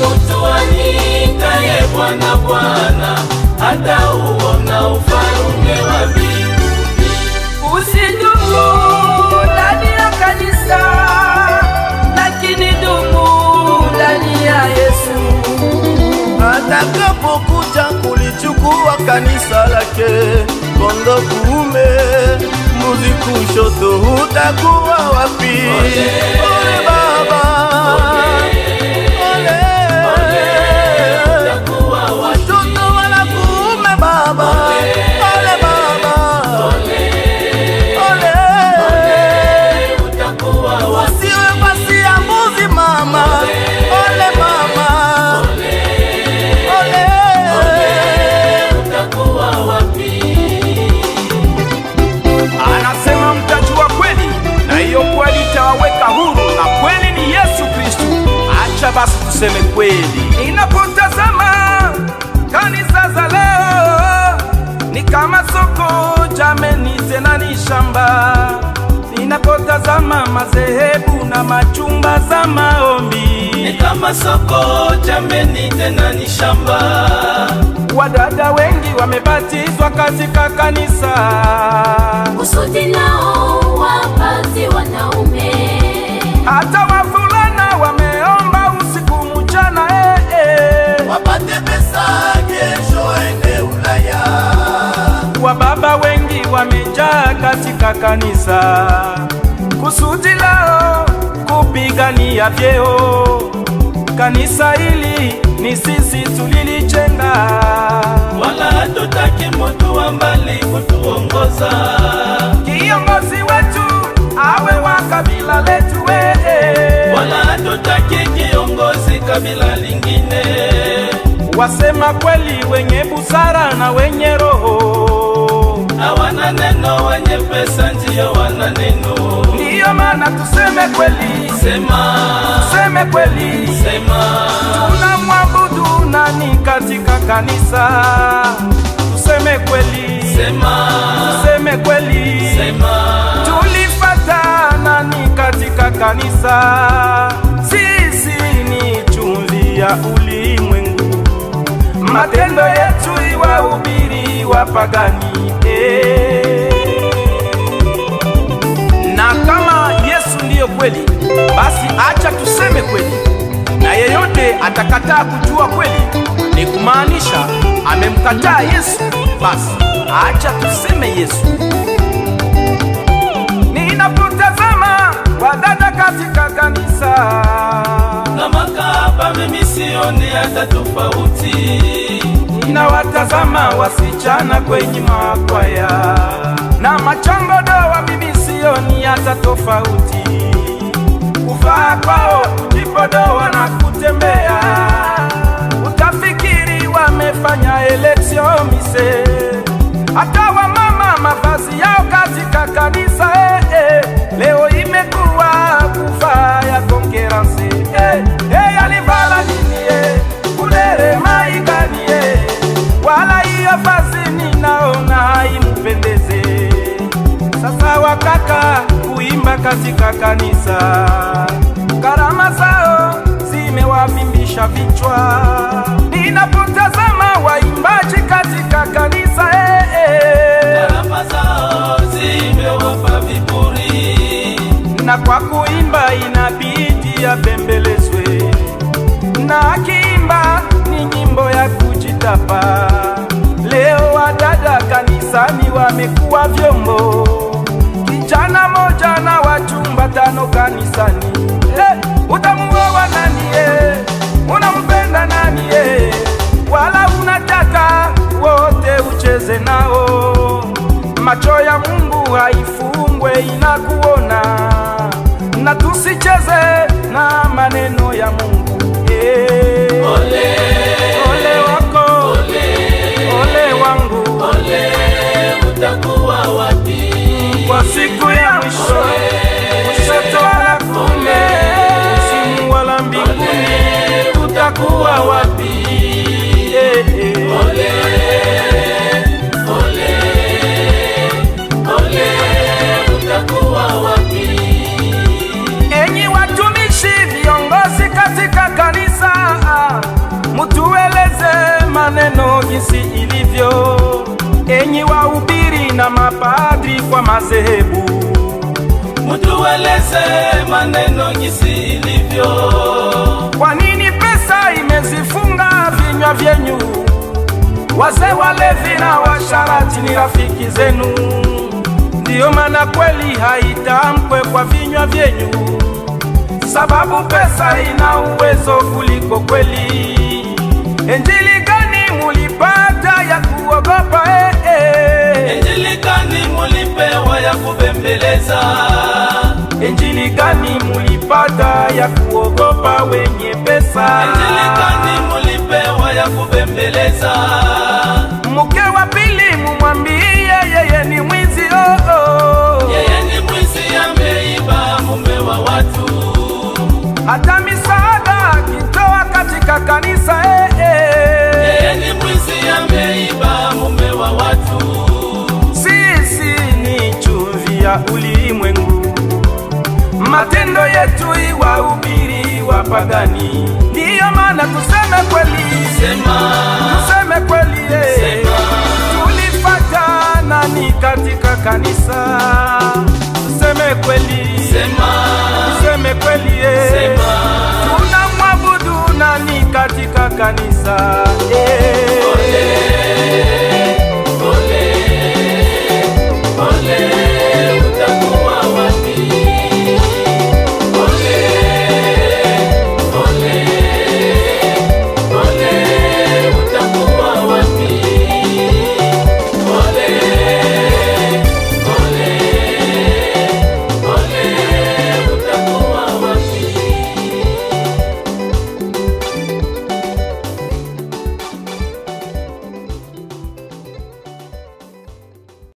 mutu anitaye Bwana Bwana, hata uona ufalume wa mbinguni. Usidumu ndani ya kanisa, lakini dumu ndani ya Yesu. atakapokuja kulichukua kanisa lake, kondo kuume, mbuzi kushoto, utakuwa wapi? Ole baba, ole, Utakuwa wapi? watoto wala kuume baba, ole baba, ole, Utakuwa wapi? usiwe basi ya mbuzi mama, ole mama, ole. Utakuwa wapi? Anasema mtajua kweli, na hiyo kweli itawaweka huru, na kweli ni Yesu Kristo. Acha basi tuseme kweli. Ninapotazama kanisa za leo ni kama soko jameni, tena ni shamba. Ninapotazama madhehebu na machumba za Ni maombi, kama soko jameni, tena ni shamba. wadada wengi wamebatizwa katika kanisa. kusudi nao wapate wanaume hata wavulana wameomba usiku mchana eh, eh. wapate pesa kesho ende Ulaya. Wababa wengi wamejaa katika kanisa, kusudi lao kupigania vyeo. Kanisa hili ni sisi tulilijenga, Wala hatutaki mutu wa mbali kutuongoza. kiongozi wetu awe wa kabila letu eh, eh. Wala hatutaki kiongozi kabila lingine. wasema kweli, wenye busara na wenye roho Hawana neno, wenye pesa ndiyo wana neno. Ndiyo maana tuseme kweli, Sema, tuseme kweli, sema, tunamwabudu nani katika kanisa? Tuseme kweli, sema, tuseme kweli, sema. tulifata nani katika kanisa? Sisi ni chumvi ya ulimwengu, matendo yetu iwahubiri wapagani eh. Na kama Yesu ndiyo kweli, basi acha tuseme kweli, na yeyote atakataa kujua kweli, ni kumaanisha amemkataa Yesu. Basi acha tuseme Yesu. Ninapotazama wadada katika kanisa, Na makahaba mimi sioni hata tofauti. ninawatazama wasichana kwenye makwaya na machangodoa, mimi sioni hata tofauti. Kuvaa kwao, kujipodoa na kutembea, utafikiri wamefanya eleksio mise. Hata wamama mavazi yao katika kanisa eh, eh, leo imekuwa kuvaa ya konkeransi eh, eh, alivala nini eh, kulere maigani eh, wala hiyo vazi ninaona haimpendeze. Sasa wakaka kuimba katika kanisa, karama zao zimewavimbisha vichwa. Ninapotazama waimbaji katika kanisa eh, eh, Gharama zao zimewapa viburi. na kwa kuimba inabidi apembelezwe, na akiimba ni nyimbo ya kujitapa. Leo wadada kanisani wamekuwa vyombo, kijana moja na wachumba tano kanisani. Eh, utamuoa nani? Eh, unampenda nani? Eh, wala unataka wote ucheze nao macho ya Mungu haifungwe inakuona, na tusicheze na maneno ya Mungu eh. Ole, Ole wako ole wangu ole, utakuwa wapi? kwa siku ya mwisho, kushoto wala kume, simu wala mbinguni, utakuwa wapi? Eh, eh. Ole, ole, ole, utakuwa wapi? Enyi watumishi viongozi katika kanisa, jinsi ilivyo, enyi wahubiri na mapadri kwa madhehebu. mutueleze maneno jinsi ilivyo. Kwa nini pesa imezifunga vinywa vyenyu? Wazee walevi na washarati ni rafiki zenu, ndiyo maana kweli haitamkwe kwa vinywa vyenyu, sababu pesa ina uwezo kuliko kweli. Injili gani mulipata ya kuogopa? Eh, eh. Injili gani mulipewa ya kubembeleza? Injili gani mulipata ya kuogopa wenye pesa? Injili gani mulipewa ya kubembeleza? mke wa pili mumwambie yeye ni mwizi oh, oh. Yeye ni mwizi ameiba mume wa watu. hata misaada akitoa katika kanisa eh, eh. Yeye ni mwizi ameiba mume wa watu. sisi ni chumvi ya ulimwengu matendo yetu iwahubiri wapagani ndiyo maana tuseme kweli Sema, tuseme kweli eh. Sema. tulipata nani katika kanisa tuseme kweli sema, tuseme kweli eh. sema. tunamwabudu nani katika kanisa eh.